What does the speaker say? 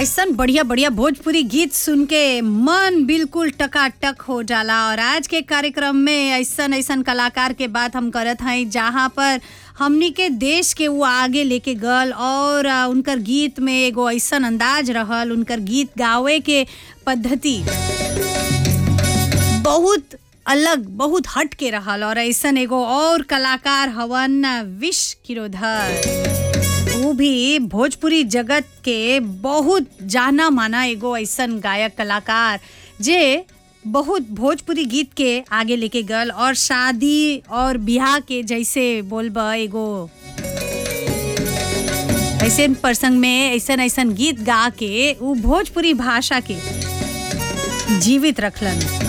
ऐसन बढ़िया बढ़िया भोजपुरी गीत सुन के मन बिल्कुल टकाटक हो जाला और आज के कार्यक्रम में ऐसन ऐसन कलाकार के बात हम करत हई जहाँ पर हमनी के देश के वो आगे लेके गल और आ, उनकर गीत में एगो ऐसन अंदाज रहल उनकर गीत गावे के पद्धति बहुत अलग बहुत हट के रहल और ऐसन एगो और कलाकार हवन विश किरोधर वो भी भोजपुरी जगत के बहुत जाना माना एगो ऐसन गायक कलाकार जे बहुत भोजपुरी गीत के आगे लेके गल और शादी और बियाह के जैसे बोलब एगो ऐसे प्रसंग में ऐसन ऐसन गीत गा के वो भोजपुरी भाषा के जीवित रखलन